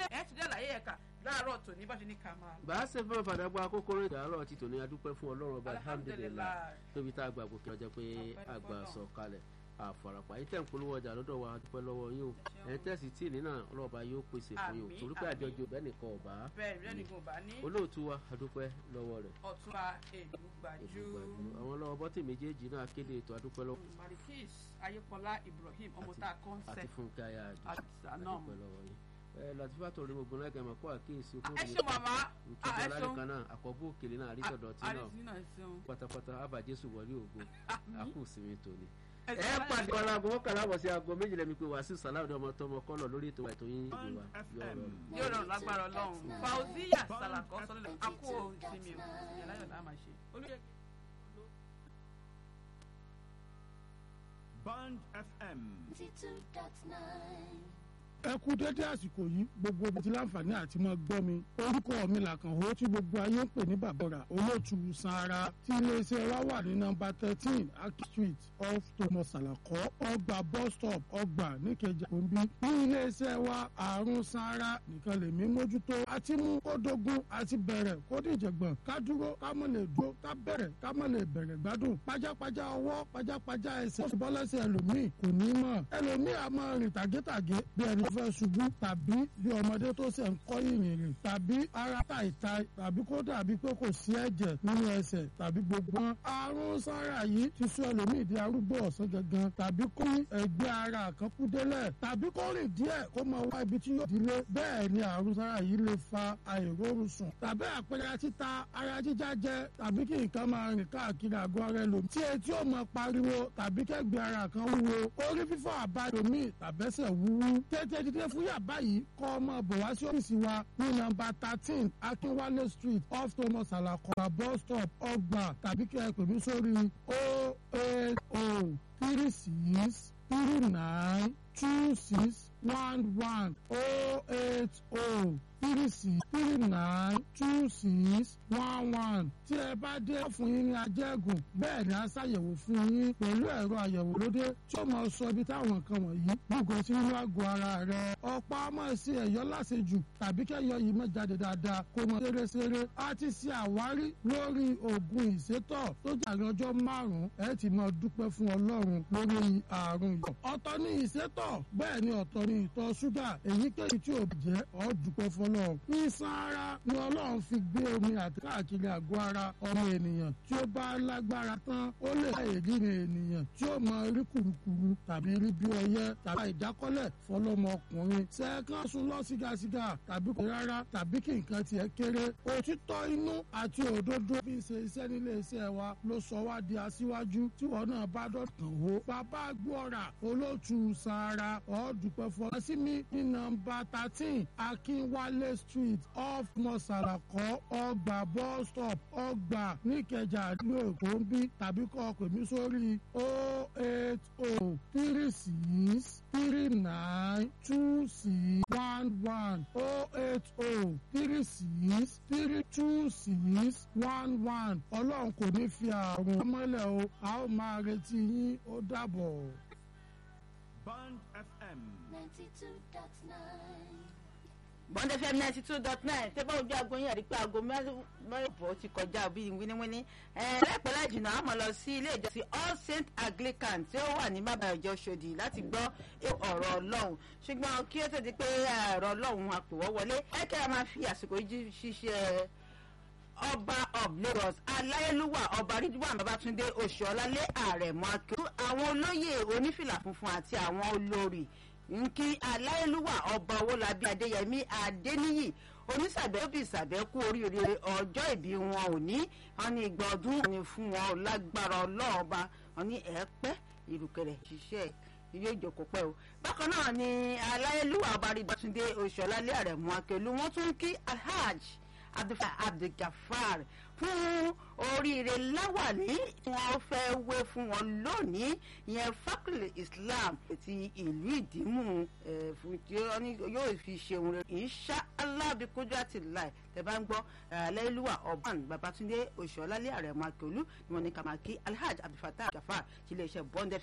ẹ̀ ti dé àlàyé ẹ̀ka láàárọ̀ tòní bá ṣe ní ká máa. bá a ṣe fún ọ̀fadà gba kókóró ìdárọ̀ ti tòní adúpẹ́ fún ọlọ́run ọba alhamdulilayi Alhamdulillah. tóbi tá a gbà gòkè ọjọ́ pé Ọpẹ́ àgbà fọ́lọ́run. sọ kalẹ̀ àfọ̀ràpá yìí tẹ̀ ń polówó ọjà lọ́dọ̀ wa adúpẹ́ lọ́wọ́ yín o ẹ̀ tẹ̀sí tí ìní náà ọlọ́ọ̀ba yóò pèsè fún yín o Àmín, torí pé àmín. àjọjọ bẹ́ẹ̀ nìkan ọ̀bá bẹ́ẹ̀ rẹ́ nìkan bá ní olóòtú wa adúpẹ́ lọ́wọ́ rẹ̀ ọ̀túnba èlùgbàjú àwọn lọ́wọ́ bọ́tì méjèèjì náà kéde ètò adúpẹ́ lọ́wọ́ marikis ayépọlá ibrahim ọmọ tá a kọ́ ń àti sẹ́ fúnkẹ́ ayá àti sànàm. adúpẹ́ lọ́wọ́ yín ẹ latifa tó rí gbogbo náà kẹ́ mọ̀ kó àkíyèsí ẹ ṣe màmá ìtọ́jú ẹ alálẹ́ ṣeun kan náà àkọ́bù òkèlè náà àrísọ̀dọ̀ tí náà àrísí náà ṣeun. pátápátá abàjẹsù wọlé ògo àkú sinmi tòní. ẹ ẹ pàdé ọ̀la aago mọ́kànlá àbọ̀ sí aago méjìlá mi pé wàásù sàláùdì ọmọ tọmọ kọ́lọ̀ lórí ètò ètò yín ìgbé wa yóò rọrùn. yóò rọrùn lágbára ọlọ́run fauziya salakọ sọlẹ̀ akó ìsinmi o ìyẹn láyọ̀ náà máa ṣe. olùyẹ Band FM. ẹ kú dédé àsìkò yìí gbogbo ibi tí láǹfààní àti máa gbọ́ mi orúkọ mi làkànwó tí gbogbo ayé ń pè ní bàbọ̀rà olóòtú sanra tí iléeṣẹ́ wa wà ní nọ́mbà thirteen aki street off thomas alakọ ọgbà bus stop ọgbà níkẹjà òǹbí ní iléeṣẹ́ wa àrùn sanra nìkan lèmi mójútó àti mú kó dogun àti bẹ̀rẹ̀ kó dìjẹ̀gbọ̀n ká dúró ká mọ̀ lè dúró ká bẹ̀rẹ̀ ká mọ̀ lè bẹ̀rẹ̀ gbádùn pajápajá ọwọ́ pajápajá ẹsẹ̀ ó sì bọ́ lẹ́sẹ̀ ẹlòmíì kò ní mọ̀ ẹlòmíì a máa rìn tàgétàgé bí ẹni tó fẹ́ ṣubú tàbí bí ọmọdé tó ṣe ń kọ́ ìrìn rìn tàbí ara tàìta tàbí kó dàbí pé kò sí ẹ̀jẹ̀ nínú ẹsẹ̀ tàbí gbogbo wọn. àrùn sára yìí ti sọ ẹlòmíì di arúgbó ọ̀sán gangan tàbí kó ní ẹgbẹ́ ara kan kú délẹ̀ tàbí kó rìn díẹ̀ kó máa wá ibi tí yóò dílé bẹ́ẹ̀ ni àrùn sára yìí lè fa àìrórun sùn tàbí àpẹẹrẹ títa ara jíjá jẹ tàbí kí nǹkan máa rìn káàkiri àgọ́ ara ẹlòmíì tí etí ó máa pariwo tàbí kẹ́gbẹ́ ara kan wúwo orí fífọ́ àbáyọmí tàbẹ́sẹ̀ wúwú tètè dídé fún yàbá yìí kọ́ ọmọ bọ̀ wá sí ọ́fíìsì wa ní nọ́mbà thirteen akínwálé street off thomas alakọ̀ra bus stop ọgbà tàbí kí ẹ pè mí sórí o eight o three six three nine two six one one o eight o three six three nine two six one one tí ẹ bá dé fún yín ní ajẹ́gùn bẹ́ẹ̀ ni a ṣàyẹ̀wò fún yín pẹ̀lú ẹ̀rọ àyẹ̀wò lóde tí ó máa sọ ibi táwọn nǹkan wọ̀nyí gbogbo sí nínú àgọ́ ara rẹ̀ ọ̀pá ọmọ sí ẹ̀yọ́ láṣejù tàbí kẹ́yọ́ yìí má jáde dáadáa kó mọ ṣeréṣeré a ti ṣe àwárí lórí oògùn ìsétọ̀ tó jẹ́ àrùn ọjọ́ márùn-ún ẹ ti máa dúpẹ́ fún ọlọ́run lórí àrùn yìí ọ̀tọ̀ ní ìsétọ̀ bẹ́ẹ̀ ni ọ̀tọ̀ ní ìtọ̀ ṣúgà èyíkéyìí tí ò jẹ́ ọ́ dúpẹ́ fọlọ́run ìsan ara ni ọlọ́run fi gbé omi àti káàkiri àgọ́ ara ọmọ ènìyàn tí ó bá lágbára tán ó lè ṣe ìrírí ènìyàn tí ó mọ rí kùrukùru tàbí rí bí ọyẹ́ tàbí ìdákọ́lẹ̀ fọlọ́mọkùnrin sẹ́ẹ̀kan sùn lọ sígasiga tàbí kò rárá tàbí kí nǹkan tiẹ̀ kéré òtítọ́ inú àti òdodo fi ń ṣe iṣẹ́ nílé iṣẹ́ wa ló sọ wá di aṣíwájú tí wọn náà bá dọ̀tàn wò bàbá gbọ́ra olóòtú sahara ọ̀ọ́dúpẹ́ fọlá sí mi ní nọ́mbà thirteen akínwálé street off mọ́sálàkọ́ ọgbà bus stop ọgbà níkẹjà ní èkó ń bí tàbí kọ́ ọ pè mí sórí o eight o three six three nine two six one one o eight o three six three two six one one ọlọ́run kò ní fi àrùn ọmọlẹ̀ o a ó máa retí yín ó dàbọ̀. Band FM. bond fm ninety two dot nine tẹ́ bá ojú aago yín ẹ̀rí pé aago mẹ́rìnbó ti kọjá bíi wíníwíní láìpẹ́ láì jìnnà àmọ́ lọ sí ilé ìjọsìn all saint anglican tí ó wà ní bàbá ìjọ ṣòdì láti gbọ́ ọ̀rọ̀ ọlọ́run ṣùgbọ́n kí ó tó di pé ọ̀rọ̀ ọlọ́run àpèwọ́ wọlé ẹ̀kẹ́ a máa fi àsìkò yìí ṣiṣẹ́ ọba of lagos aláyélúwà ọba ridwan babatunde oṣuọlálẹ àrẹ̀mọ akérò àwọn olóyè onífìlà funfun àti àwọn olórí nkí aláìlúwà ọba owólabí adéyẹmí adéníyì onísàbẹ̀bí ìsàbẹ̀kú oríire ọjọ́ ìbí wọn ò ní wọn ní ìgbà ọdún ní fún wọn lágbára ọlọ́ọ̀ba wọn ní ẹ̀ẹ́pẹ́ ìrùkẹ̀rẹ̀ ṣiṣẹ́ yóò jókòó pẹ́ o bákan náà ni aláìlúwà ọba ridwatunde oṣuọlálẹ àrẹ̀mọ akérò wọn tún kí alhaj abdulgafar fún oríire láwàní tí wọ́n fẹ́ wé fún wọn lónìí ìyẹn fakul islam ti ìlú ìdímù fún tí yóò fi ṣeun rẹ insha allah bí kójú àti láì tẹ bá ń gbọ́ aláìlúwà ọban babatunde oṣuọlálẹ àrẹ̀mọ akẹolú ni wọ́n ní kàmákí alhaj abdulfatah gafar ti iléeṣẹ́ bond